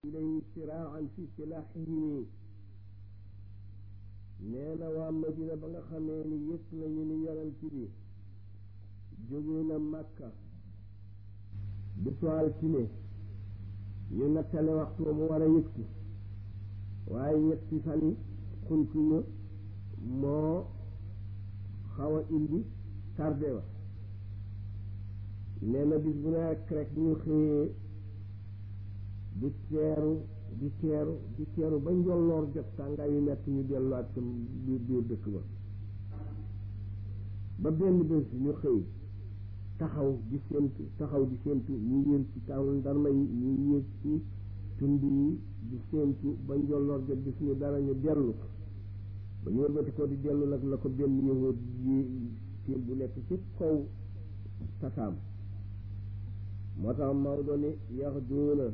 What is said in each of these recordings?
ilayhi siraan fi silaaxihim nee na waa Madina ba nga xamee ni yëg nañu ni yonent bi jóge na Makka bisu altine ñu nattale waxtu mu war a yëgsi waaye ñetti fan yi xuntuma moo xaw a indi tardé wa nee na bis bu nekk rek ñu xëyee di teeru di teeru di teeru ba njolloor jot tàngaay yu metti ñu delluwaat sam biir biir dëkk ba ba benn bés ñu xëy taxaw di séentu taxaw di séentu ñu yéeg ci taw ndarma yi ñu yéeg ci tund yi di séentu ba njolloor jot gis ñu dara ñu dellu ba ñu wëlbati ko di dellu nag la ko benn yëngoot yi siin bu nekk ci kaw tataam moo tax Maodo ni yax duuna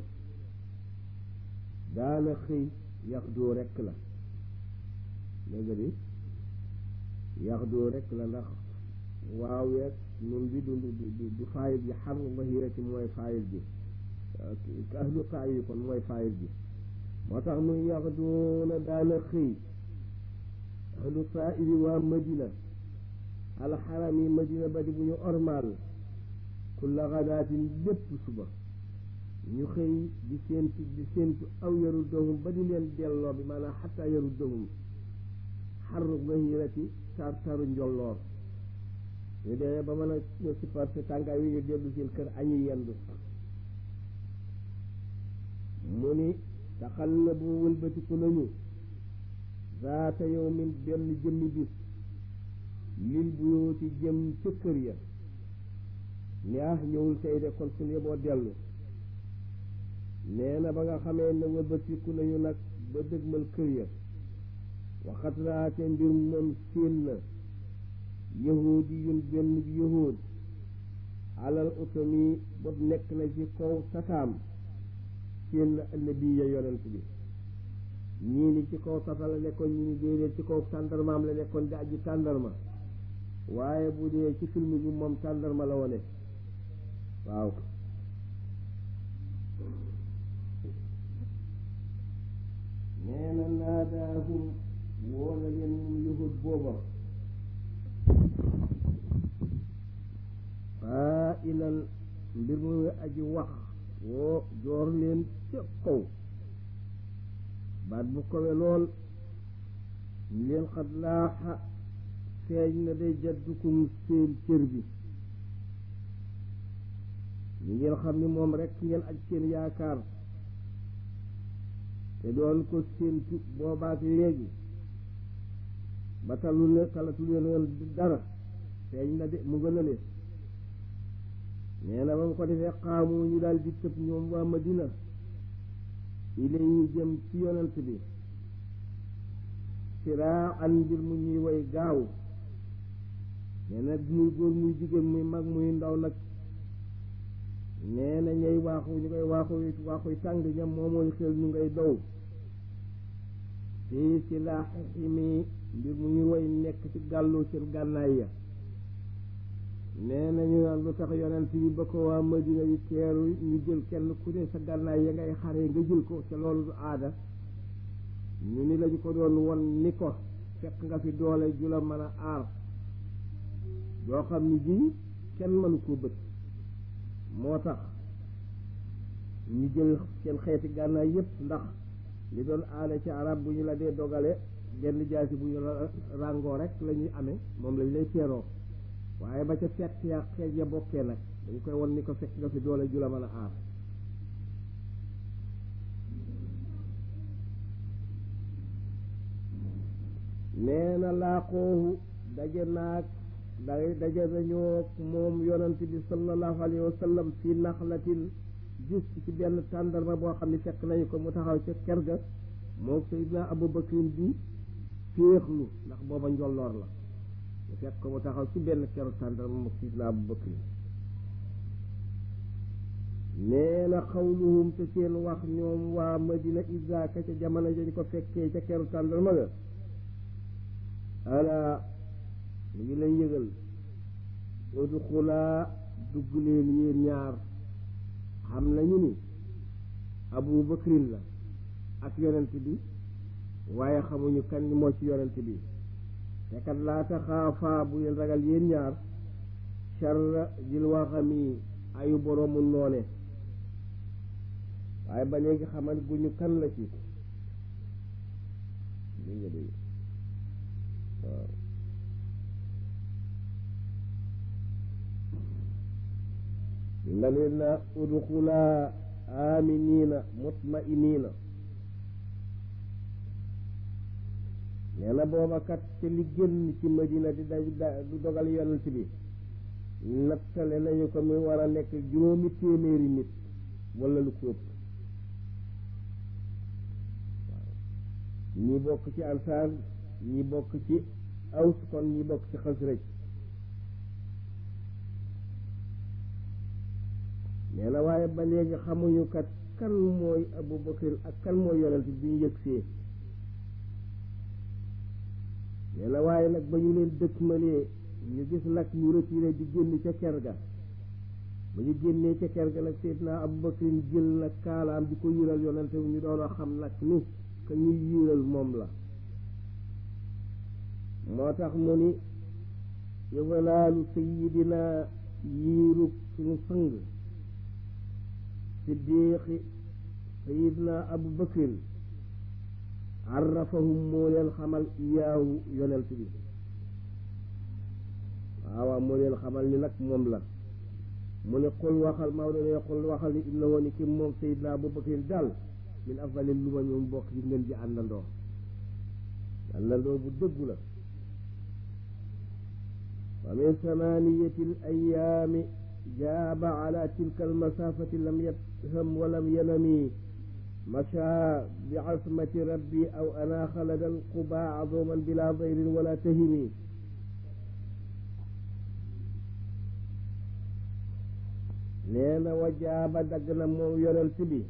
daana xëy yax doo rekk la léegi di yax doo rekk la ndax waaw yeeg nun bi du du du faayil bi xar bahirati mooy faayil bi ahlu taay yi kon mooy faayil bi moo tax muy yax doona daana xëy ahlu taaibi waa madina alxaram yi madina ba di bu ñu ormaal kulla gadaatin lépp suba ñu xëy di séentu di séentu aw yaru dohum ba di leen delloo bi maanaam xataa yaru dohum xarru bahirati tar taru njolloor ñu demee ba mën a ñu supporté tàngaay wi ñu dellu seen kër añu yendu mu ni taxallabu wëlbatiku nañu zaata yawmin benn jëmmi bis lil buyooti jëm ca kër ya ni ah ñëwul tey de kon suñu yeboo dellu nee na ba nga xamee ne wëlbatiku nañu nag ba dëgmal kër ya waxat raate mbir moom séen na yahudi yun benn bi yahud alal utami bopp nekk na ci kaw tataam séen na annabi ya yonent bi ñii ni ci kaw tata la nekkoon ñii ni déedéet ci kaw tàndarmaam la nekkoon di aji tàndarma waaye bu dee ci film bi moom tàndarma la wone waaw nee na naadaahum woo na leen moom yahud booba faa ilan mbir muy aji wax woo joor leen ca kaw baat bu kowe lool ñu leen xat laaxa feeñ na day jaddukum seen cër bi ñu ngeen xam ni moom rekk ngeen aj seen yaakaar te doon ko séentu boobaak léegi ba talu leen talatu leen dara feeñ na de mu gën a leen nee na ba mu ko defee xaamu ñu daal di tëb ñoom waa Madina ilay ñu jëm ci yonent bi siraa an mbir mu ñuy way gaaw nee na muy góor muy jigéen muy mag muy ndaw nag nee na ñay waaxu ñu koy waaxu waaxuy tàng ñam moomoy xel ñu ngay dow fii si laaximi mbir mu ñuy way nekk ci gàllu seen gànnaay ya nee na ñu naan lu tax yonent bi ba ko waa Madina yi teeru ñu jël kenn ku ne sa gànnaay ya ngay xare nga jël ko ca loolu du aada ñu ni lañu ko doon won ni ko fekk nga fi doole ju la mën a aar doo xam ni ji kenn mënu koo bët moo tax ñu jël seen xeeti gànnaay yépp ndax li doon aada ci arab bu ñu la dee dogale genn jaasi bu ñu la ràngoo rek la ñuy amee moom lañ lay teeroo waaye ba ca fekk ya xeej ya bokkee nag dañ koy won ni ko fekk nga fi doole ju la mën a aar nee na laaqoohu daje naag day daje nañoo moom yonent bi sallallahu alayhi wa sallam fi naxlatin gis ci benn tàndarma boo xam ne fekk nañu ko mu taxaw ca ker ga moom Seydina Abu Bakrin bi féexlu ndax booba njolloor la mu fekk ko mu taxaw ci benn keru tàndarma moom Seydina Abu Bakrin nee na xawluhum te seen wax ñoom waa Madina isaaka ca jamono dañ ko fekkee ca keru tàndarma ga ala mu ngi lay yëgal udxulaa dugg leen yéen ñaar xam nañu ni abu bakrin la ak yonent bi waaye xamuñu kan moo ci yonent bi te kat laa taxaafaa bu leen ragal yéen ñaar charra jil waxami ayu boroomu noone waaye ba léegi xamal guñu kan la ci dégg nga dégg waaw nga leen na udxulaa aminiina mutmainiina nee na booba kat te li génn ci madina di da du dogal yonent bi nattale nañu ko muy war a nekk juróomi téeméeri nit wala lu ko ëpp waaw ñi bokk ci ansaar ñi bokk ci aws kon ñi bokk ci xasraj nee na waaye ba léegi xamuñu kat kan mooy abu bakar ak kan mooy yonent bi ñu yëgsee nee na waaye nag ba ñu leen dëkkmalee ñu gis nag ñu retiré di génn ca ker ga ba ñu génnee ca ker ga nag seydina abu bakar jël nag kaalaam di ko yiral yonent bi ñu doon xam nag ni ka ñuy yiral moom la moo tax mu ni yëgalaalu sayidina yiirug suñu sang siddiqi sayidna abu bakrin arrafahum moo leen xamal iyaahu yonent bi waaw moo leen xamal ni nag moom la mu ne xul waxal Maodo ne xul waxal ni inna woon ni ki moom sayidna abu bakrin daal min afdali lu ma ñoom bokk ci ngeen ji àndandoo àndandoo bu dëggu la wa min samaniyati al ayaami jaaba ala tilka almasafati lam yafham wa lam yanami masha bi asmati rabbi aw anaaxa lada alquba azuman bila dayrin wala tahimi nee na wa jaaba dagg na moom yonent bi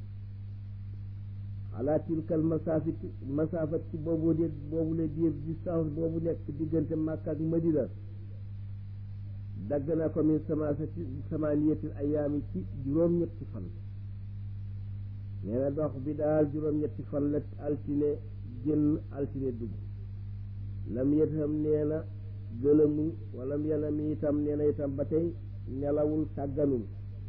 ala tilka almasafati masafat ci boobu de boobu le diir distance boobu nekk diggante Makka ak Madina dagg na ko min samasati samaniyatil ayaami ci juróom-ñetti fan nee na dox bi daal juróom-ñetti fan la altine génn altine dugg lam yetam nee na gëlëmul wala yanam itam nee na itam ba tey nelawul sàgganul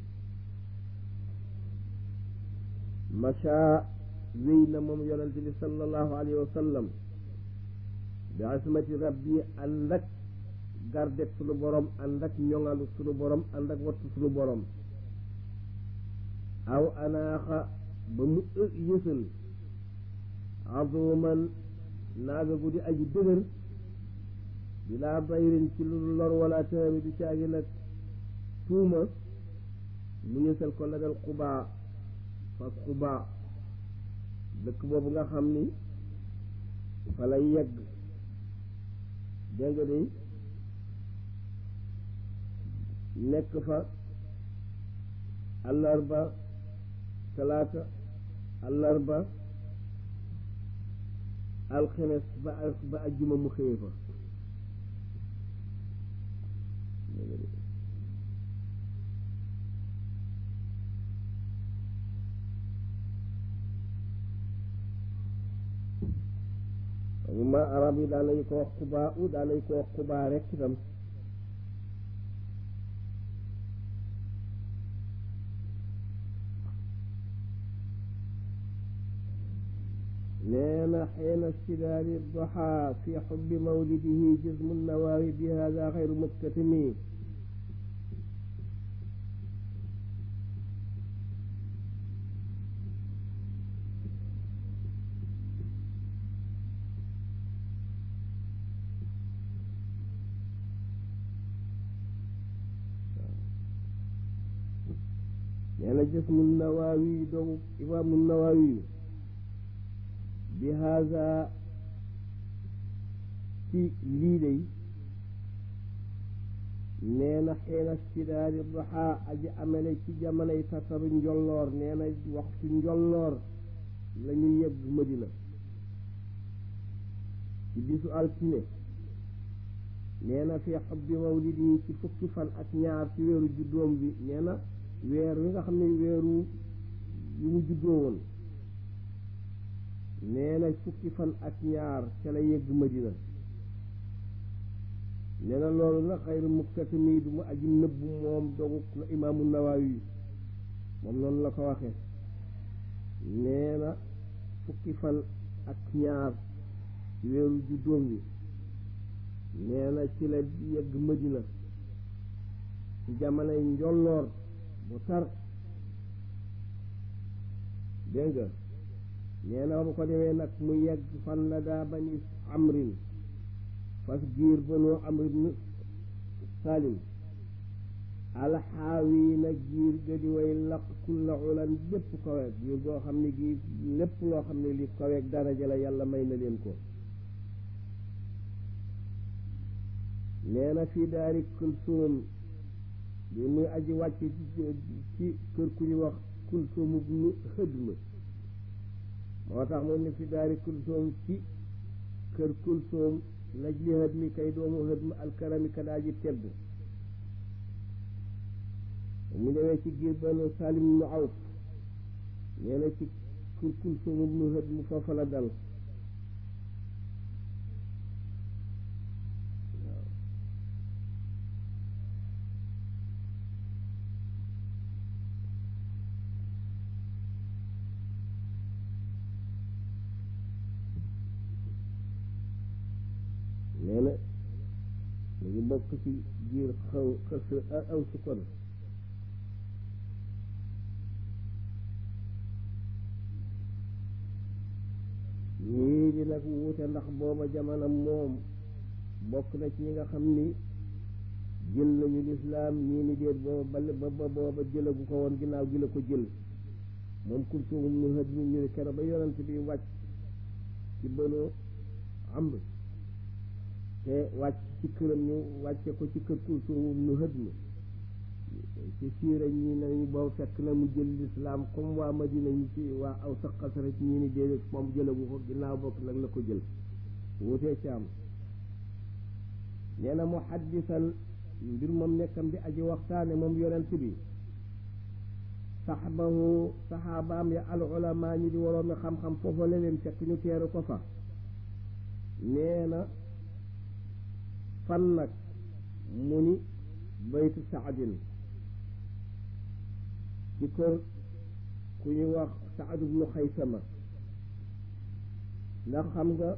macha wéy na moom yonente bi sallallahu alayhi wa sallam bi asmati rabbi ànd ak gardet sunu borom ànd ak ñoŋalu sunu borom ànd ak wattu sunu borom aw anaaxa ba mu yësal azuman naaga gu di aji dëgër bilaa bayrin ci lu lor wala taami du caagi nag tuuma mu yësal ko la dal xubaa fas xubaa dëkk boobu nga xam ni fa lay yegg dégg nga de nekk fa àllarba talaata àllarba alxemes ba ba ajjuma mu xëye fa ma arab yi daan nañu ko wax xubaa u daan nañu ko wax xubaa rekk itam nee na xiina stidaari doxa fi xubbi mawlidihi jismu nawaawi bi hada xayru muktatimi nee na jismu nawaawi doomu imaamu nawaawi bi haza ci lii day nee na xiina stidaari doxa aji amele ci jamonoy tasaru njolloor nee na waxtu njolloor la ñu yegg Madina ci bisu altine nee na fi xubbi mawlidi yi ci fukki fan ak ñaar ci weeru juddoom bi nee na weer wi nga xam ne weeru yu mu juddoo woon nee na fukki fan ak ñaar ca la yegg Madina nee na loolu nag xayru muktatimi du mu aji nëbbu moom dogu na imaamu Nawawi moom noonu la ko waxee nee na fukki fan ak ñaar ci weeru juddoom bi nee na ci la yegg Madina ci jamonoy njolloor bu tar dégg nga nee na bu ko demee nag mu yegg fan la daa bani amrin fas giir banoo amrin salim alxaawi nag giir ga di way laq kulla ulan lépp kaweeg giir goo xam ne gi lépp loo xam ne li kaweeg daraja la yàlla may na leen ko nee na fii daari kulsuum bi muy aji wàcc ci kër ku ñu wax kulsuum ibnu hëdm moo tax mu ne fi daari kulsuum ci kër kulsuum laj li hëdmi kay doomu hëdm alkarami kadaaji tedd mu demee ci giir banu salim ibnu awf nee na ci kër kulsuum ibnu hëdm foofa la dal nee na mu ngi bokk ci biir xaw xës aw su kon ñii di nag wuute ndax booba jamono moom bokk na ci ñi nga xam ni jël nañu lislaam ñii ni déet booba ba ba booba jëlagu ko woon ginnaaw gi la ko jël moom kulsuum ñu hët mi ñu ne kero ba yonent bi wàcc ci bënoo amr te wàcc ci këram ñu wàcce ko ci kër kulsuum nu hët mi ci siira ñi nañu boobu fekk na mu jël lislaam comme waa Madina ñi ci waa aw sa xasara ci ñi ni déedéet moom jëlagu ko ginnaaw bokk nag la ko jël wutee ci am nee na muhaddisan mbir moom nekkam di aji waxtaane moom yonent bi saxbahu saxaabaam ya al ulama ñi di waroomi xam-xam foofa la leen fekk ñu teeru ko fa nee na fan nag mu ni baytu saadin ci kër ku ñuy wax saad ibnu xaysama ndax xam nga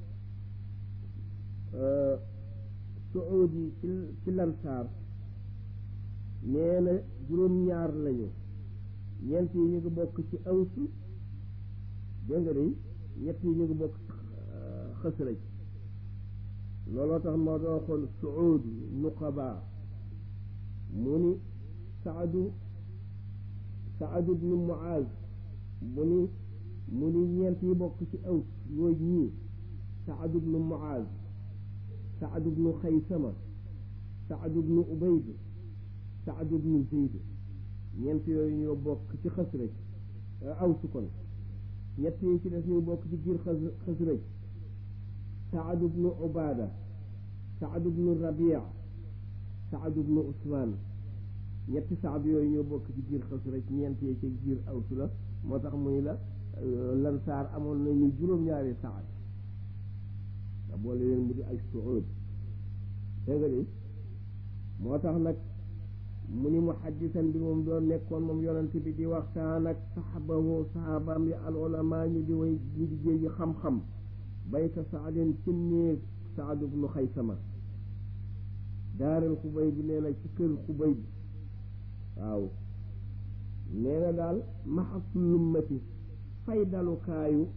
suud yi ci ci lansaar nee na juróom-ñaar lañu ñeent yi ñu ngi bokk ci awsu dégg nga day ñett yi ñu ngi bokk xësraj looloo tax moo doo xool suud nuqaba mu ni saadu saadu bnu muaz mu ni mu ni ñeent yi bokk ci aws yooyu ñii saadu bnu muaz saadu bnu xaysama saadu bnu ubayd saadu bnu zeyd ñeent yooyu ñoo bokk ci xasraj awsu kon ñett yi ci des ñu bokk ci giir xasraj saadu bnu ubaada saadu bnu rabia saadu bnu usmaan ñetti saad yooyu ñoo bokk ci giir xasraj ñeent yi ci giir awsu la moo tax muy la lansaar amoon nañu juróom-ñaari saad nga boole leen mu di ay suud dégg nga di moo tax nag mu ni muhaddisan bi moom doon nekkoon moom yonent bi di waxtaan ak saxabahu saxaabaam yi al ulama ñu di way ñu di jéeji xam-xam bayta saadin ci néeg saad ibnu xaysama daaral xubay bi nee na ci kër xubay bi waaw nee na daal maxasul lummati fay dalukaayu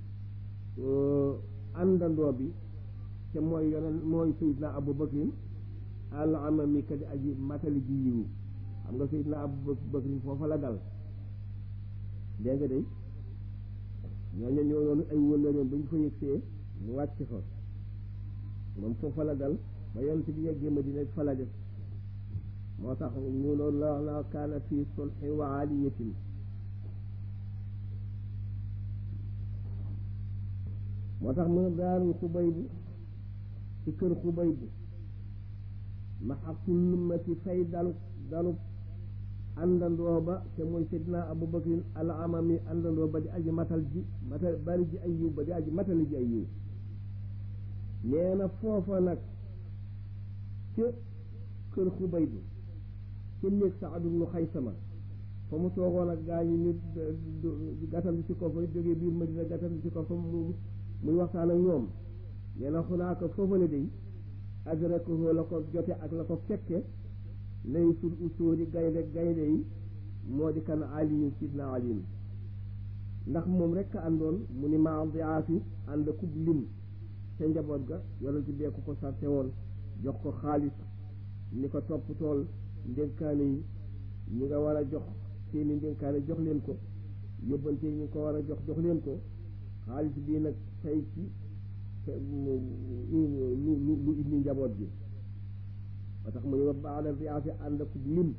àndandoo bi te mooy yonen mooy sayidna abu bakrin al amami kadi aji matali ji yiwu xam nga sayidna abu bakrin foofa la dal dégg nga day ñooñu ñoo doon ay wëllëreem ba ñu fa yëgsee mu wàcc fa moom foofa la dal ba yonent bi yeggee Madina fa la def moo tax ñu loolu la la kaana fii sulhi wa aliyatin moo tax mu daarul xubay bu ci kër xubay bu ma xaqul lummati fay dalu dalu àndandoo ba te mooy Seydina Abu Bakrin al amami àndandoo ba di aji matal ji matal bari ji ay yiw ba di aji matali ji ay yiw nee na foofa nag ca kër Xubayb ca néeg Saad ibnu Xaysama fa mu toogoon ak gaa ñi ñu gàttal ci ko fa jógee biir Madina gàttal ci ko fa mu muy waxtaan ak ñoom nee na xunaaka foofale day adrakahu la ko jote ak la ko fekke lay sul usóori gaynde gaynde yi moo di kan aliyu sidna aliyu ndax moom rekk a àndoon mu ni maa diaafi ànd kub lim ca njaboot ga yonent bi ku ko sarte woon jox ko xaalis ni ko topp tool ndénkaane yi ñi nga war a jox seeni ndénkaane jox leen ko yóbbante yi ñi ko war a jox jox leen ko xaalis bii nag tey ci lu lu indi njaboot bi ba tax mu ne wa baada riaasi ànd ak lim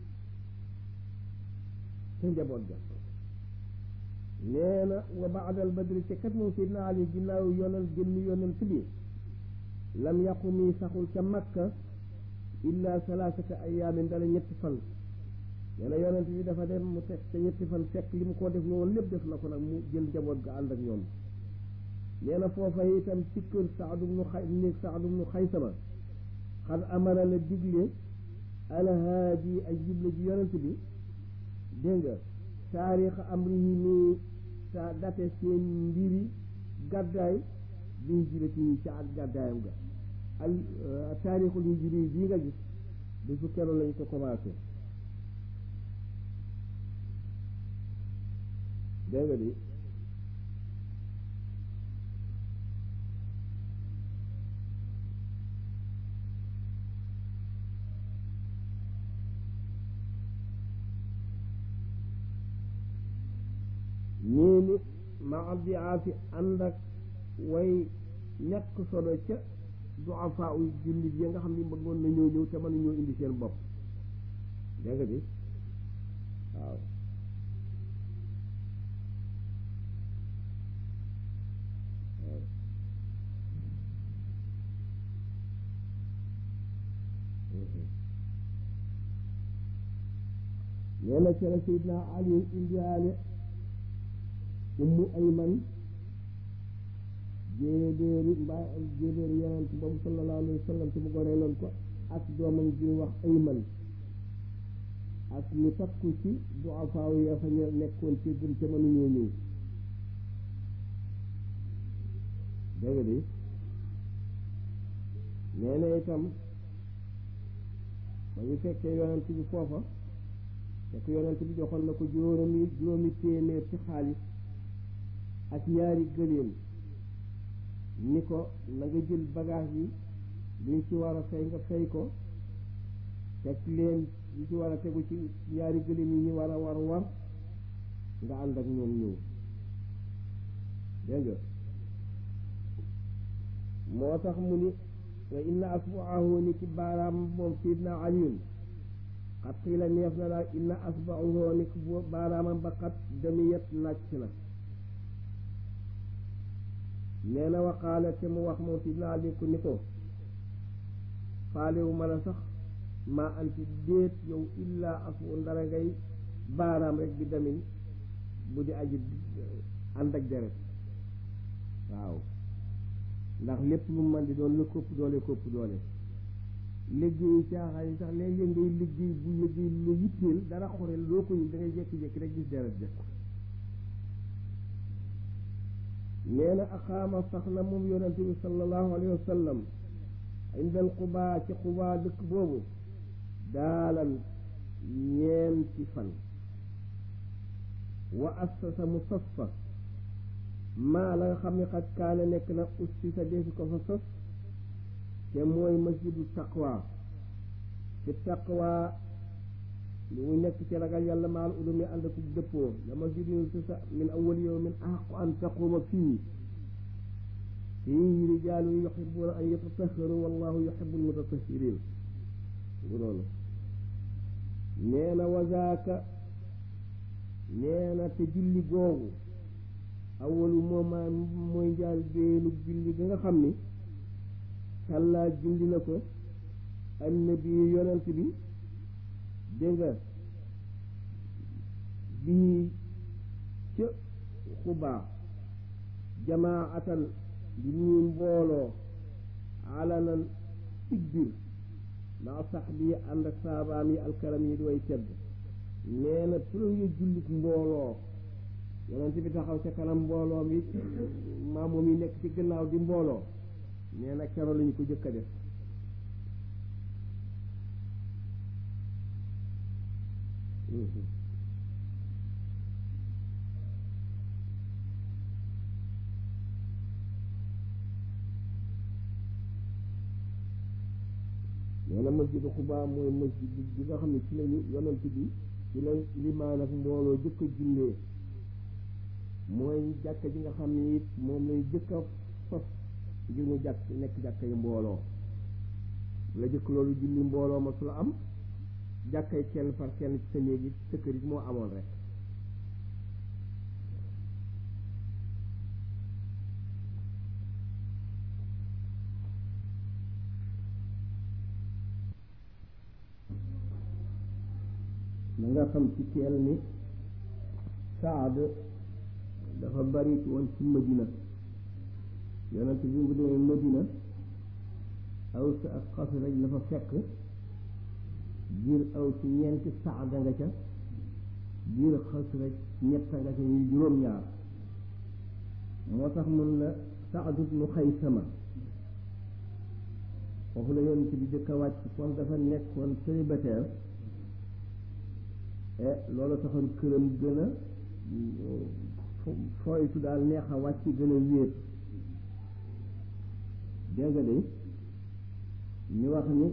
ca njaboot ga nee na wa baadal badri te kat moom Seydina Ali ginnaaw yonal génn yonent bi lam yàqu mi saxul ca makka illa salaasata ayaamin dala ñetti fan nee na yonent bi dafa dem mu teg ca ñetti fan fekk li mu ko def loolu lépp def na ko nag mu jël njaboot ga ànd ak ñoom nee na foofa itam ci kër Saad ibnu Xay néeg Saad ibnu Xaysama xad amara la digle alhaadi ak jible ji yonent bi dégg nga taarix amrihi ni sa date seen mbiri gàddaay bi hijrati yi ca ak gàddaayam ga al taarixul hijri yi bii nga gis bi su keroon lañu ko commencé dégg nga di ñii ni ma abdi aafi ànd ak way ñàkk solo ca duafaa u jullit yi nga xam ni bëggoon na ñëw ñëw te mënuñoo indi seen bopp dégg nga bi waaw nee na ca la Seydina Ali indiwaale ummu ayman jéebéeri mbaa jéebéeri yonent boobu sallallahu alayhi wa sallam te mu goreeloon ko ak doomam ji wax ayman ak ñu takku ci duafaaw ya fa ñu nekkoon ci gën ca mënuñoo ñëw dégg di nee na itam ba ñu fekkee yonent bi foofa fekk yonent bi joxoon na ko juróomi juróomi téeméer ci xaalis ak ñaari gëléem ni ko na nga jël bagage yi luñ ci war a fay nga fay ko teg leen li ci war a tegu ci ñaari gëléem yi ñu war a war war nga ànd ak ñoom ñëw dégg nga moo tax mu ni wa inna asbuahu ni ci baaraam moom sidna aliyun xat xiila neef na daal inna asbuahu ni ci baaraamam ba xat damiyat nàcc na nee na waxaala te mu wax moom sidna ali ku ni ko faalewu mën a sax maa anti déet yow illaa afu ndara ngay baaraam rek bi damin bu di aji ànd ak deret waaw ndax lépp lu man di doon la kopp doole kopp doole liggéey caaxaan yi sax léeg-léeg ngay liggéey bu liggéey lu yitteel dara xoreel loo ko ñu da ngay jékki-jékki rek gis deret ja nee na aqaama sax na moom yonente bi sallallahu alayhi wa sallam indal xubaa ci xubaa dëkk boobu daalan ñeenti fan wa assasa mu sos fa maa la nga xam ne xat kaane nekk na ussi sa deesi ko fa sos te mooy masjidu taqwa ci taqwa li mu nekk ci ragal yàlla maal ulumi ànd ak dëppoo la masjidu ussisa min awwal yawmin ahaqu an taquma fii fii rijaalun yuhibbuna an yatatahharu wallahu yuhibbul mutatahhirin bu noonu nee na wazaaka nee na te julli googu awalu mooma mooy njaal beenu julli ga nga xam ni sàllaa julli na ko annabi yonent bi dégg nga bii ca xubaa jamaatan di ñuy mbooloo alanan cig biir maa sax bi ànd ak saabaam yi alkaram yi di way tedd nee na premier jullit mbooloo yonent bi taxaw ca kanam mbooloo mi maamoom yi nekk ci gannaaw di mbooloo nee na kero lañu ko jëkk a def nee na masjidu xubaa mooy masjid bi nga xam ne ci lañu yonent bi ci la limaan ak mbooloo jëkk a jullee mooy jàkka ji nga xam ne it moom lay jëkk a sos ngir mu jàkk nekk jàkka yi mbooloo la jëkk loolu julli mbooloo ma su la am jàkkay kenn par kenn ci sa néeg it sa kër it moo amoon rek na nga xam ci teel ni saad dafa bari woon ci madina yonent bi mu demee madina aws ak xasraj la fa fekk biir aw ci ñeenti saada nga ca biir xasraj ñetta nga ca ñu juróom-ñaar moo tax mun la saad ibnu xaysama foofu la yonent bi jëkk a wàcc kon dafa nekkoon célibataire e loolu taxoon këram gën a fooytu daal neex a wàcc gën a wéet dégg nga de ñu wax ni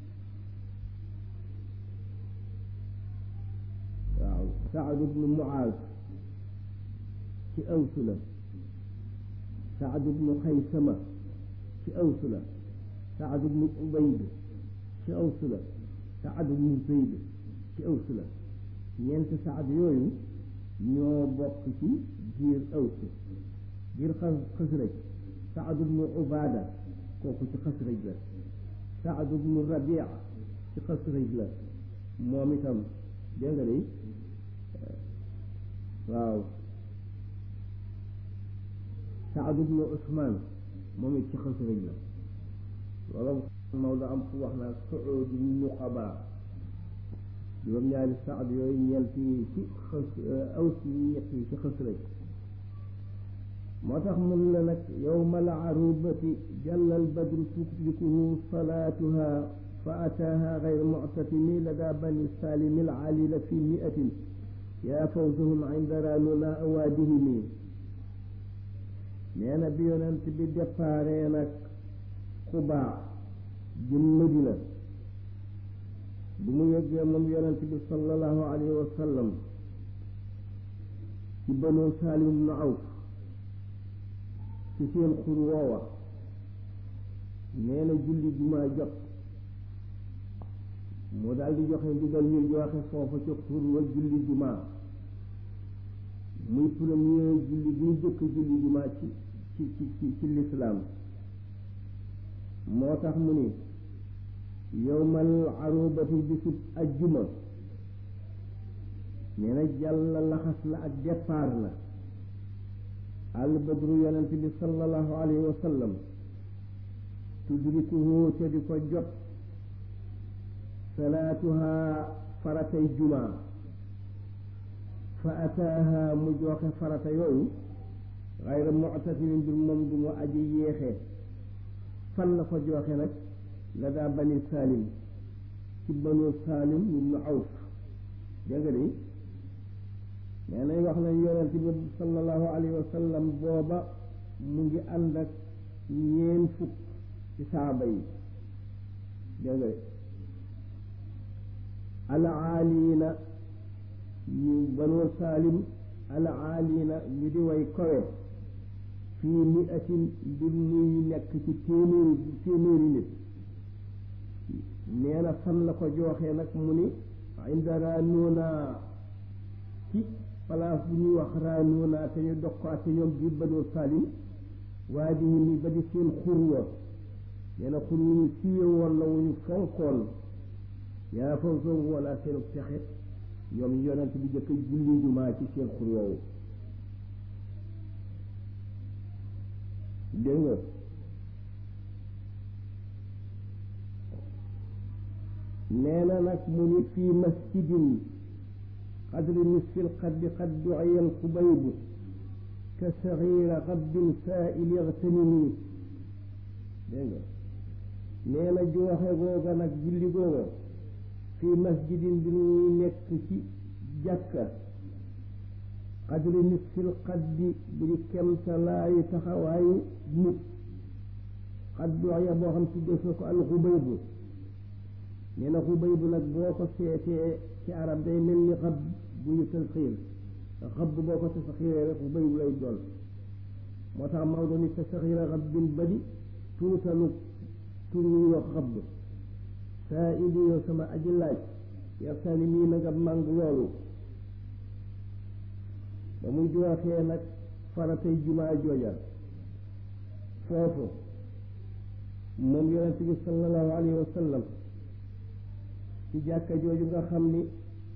waaw Saad ibnu Muaaz ci Aws la Saad ibnu Xaysama ci Aws la Saad ibnu Ubayd ci Aws la Saad ibnu Zayd ci Aws la ñeenti Saad yooyu ñoo bokk ci biir Aws biir Xasraj Saad ibnu Ubaada kooku ci Xasraj la Saad ibnu Rabia ci Xasraj la moom itam dégg nga de waaw Saad ibnu Usmaan moom it ci Xasraj la loolu Maodo am fu wax naa suudu nuqaba juróom-ñaari Saad yooyu ñeent yi ci xas Aws yi ñett yi ci Xasraj moo tax mun la nag yowmal arubati jàllal badru tudrikuhu salaatuha fa ataaha gayr muctatimi lada bani salimi alaalila fi miatin yaa fawzahum inda ranuna awaadihimi nee na bi yonent bi déparé nag xubaa jëm Madina bu mu yeggee moom yonent bi sallallahu alayhi wa sallam ci banu salim ibnu awf ci seen xur woowa nee na julli jumaa jot moo daal di joxe ndigal ñu joxe foofa ca xur wa julli jumaa muy premier julli bi ñu jëkk julli jumaa ci ci ci ci lislaam moo tax mu ni yowmal arubati bisub ajjuma nee na jàll laxas la ak départ la al badru yonent bi sallallahu alayhi wa sallam tudrikuhu te di ko jot salaatuha faratay jumaa fa ataaha mu joxe farata yooyu xayra muctasimin mbir moom du mu aji yéexe fan la ko joxe nag la daa bani salim ci banu salim ibnu awf dégg nga de nee nañ wax nañ yonent bi sallallahu alayhi wa sallam booba mu ngi ànd ak ñeen fukk ci saaba yi dégg nga alaaliina ñu banu salim alaaliina ñu di way kowe fii miatin mbir muy nekk ci téeméeri téeméeri nit nee na fan la ko jooxee nag mu ni inda raanuuna ci place bu ñuy wax raanuuna te ñu dox ko ak ñoom biir banu salim waa di ni ba di seen xurwa nee na xur wu ñu siiwe woon la wu ñu fonkoon yaa fawzahum wala seenu texe ñoom yonent bi jëkk julli jumaa ci seen xur woowu dégg nga nee na nag mu ni fii masjidin qadri nisfil qaddi qad du'iya al xubaybu ka saxiira xabbin saa'ili igtanimi dégg nga nee na jooxe googa nag julli googa fii masjidin bi ñuy nekk ci jàkka qadri nisfil qaddi bi di kemtalaayu taxawaayu nit xad du'iya boo xam tuddee na ko al xubaybu nee na xubaybu nag boo ko seetee ci arab day mel ni xab bu ñu tasxiir xab boo ko tasxiiree rek xubaybu lay doon moo tax Maodo ni tasxiira xabbin badi tuutalu tur yu wax xab saa indi yow sama aji laaj yaxtaani mii na nga màng loolu ba muy jooxee nag faratay jumaa jooja foofu moom yonent bi sallallahu alayhi wa sallam ci jàkka jooju nga xam ni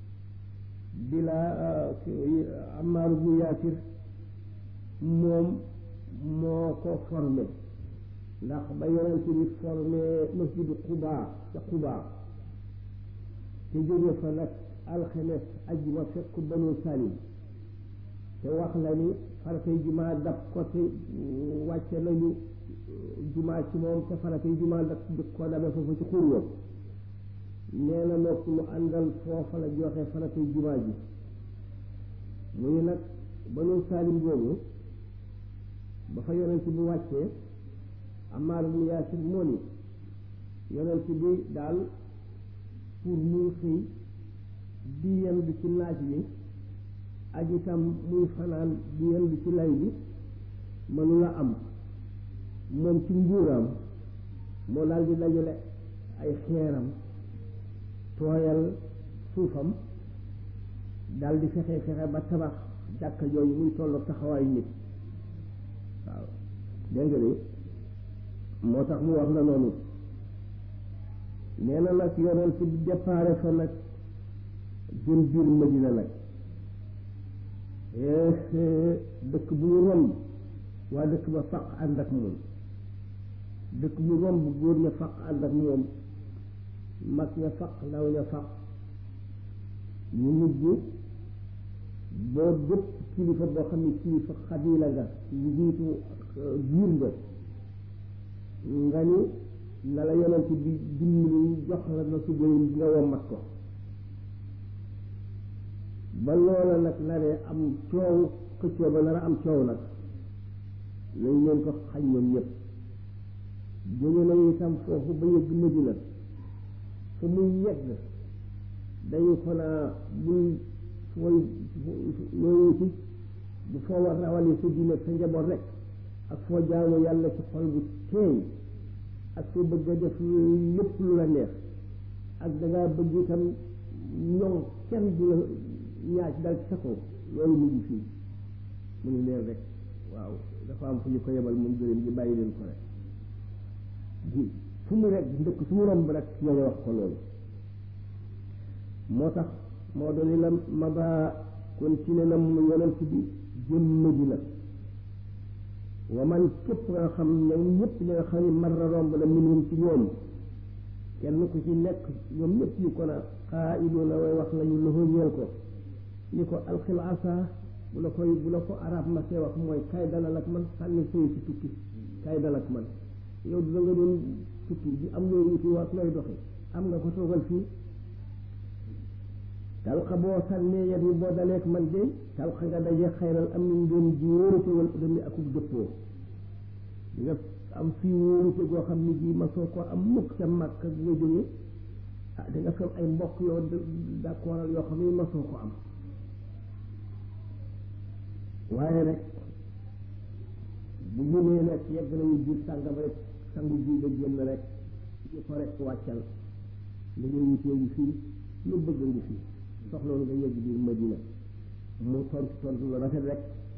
bilaa Ammaar bu Yaasir moom moo ko formé ndax ba yonent bi formé masjidu Quba ca Quba te jóge fa nag alxemes ajjuma fekk banu Salim te wax la ni faratay jumaa dab ko te wàcce nañu jumaa ci moom te faratay jumaa dab ko dabe foofu ci xurwa nee na nokk mu àndal foofa la joxe faratay jumaa ji mu ngi nag banu Salim boobu ba fa yonent bi wàccee Ammaar ibn Yaasir moo ni yonent bi daal pour muy xëy di yendu ci naaj wi ak itam muy fanaan di yendu ci lay bi mënula am moom ci nguuraam moo daal di dajale ay xeeram tooyal suufam daal di fexe fexe ba tabax jàkka jooju muy tolloog taxawaayu nit waaw dégg nga ni moo tax mu wax la noonu nee na nag yonent bi déparé fa nag jëm biir Madina nag dëkk bu mu romb waa dëkk ba faq ànd ak moom dëkk bu mu romb góor ña faq ànd ak moom mag ña faq ndaw ña faq ñu mujj boo bépp kilifa boo xam ne kilifa xabila nga njiitu giir nga nga ni na la yonent bi dimbali jox la na su bëri nga wommat ko ba loola nag naree am coow xëccoo ba nar a am coow nag lañ leen ko xañ ñoom ñëpp jóge nañu itam foofu ba yëgg Madina fa muy yegg dañu ko naa bul fooy yooyu ci bu foo war rawale sa diine sa njaboot rek ak foo jaamu yàlla ci xol bu teey ak foo bëgg a def lépp lu la neex ak dangaa bëgg itam ñoŋ kenn du la ñaaj dal ci sa kaw loolu mu ngi fii mu ni leen rek waaw dafa am fu ñu ko yebal moom gërëm gi bàyyi leen ko rek ji fu mu rek ndëkk su mu romb rek ñooñu wax ko loolu moo tax moo doon la ma ba continué na mu yonent bi jëm Madina wa man képp nga xam ne ñëpp ñi nga xam ne marra romb la minhum ci ñoom kenn ku ci nekk ñoom ñëpp ñu ko na xaa idoona way wax nañu loxo ñeel ko ni ko alxil asa bu la koy bu la ko arab ma see wax mooy kay dalal ak man sànni sëy ci tukki kay dal ak man yow da nga doon tukki bi am loo wuti waat looy doxe am nga ko toogal fii talxa boo sànnee yet yi boo daleek man de talxa nga daje xayral am nañ doon ji wóorute wala dami akub dëppoo di nga am fii wóorute goo xam ne ji ma soo ko am mukk ca màkk ak nga jóge ah di nga fam ay mbokk yoo d'accordal yoo xam ne ma soo ko am waaye rek bu ñu nee nag yegg nañu biir sàngam rek sangu ji ba génn rek ñu ko rek wàccal li nga wutee ngi fii lu bëgg ngi fii soxloolu nga yegg biir Madina mu tontu tontu lu rafet rek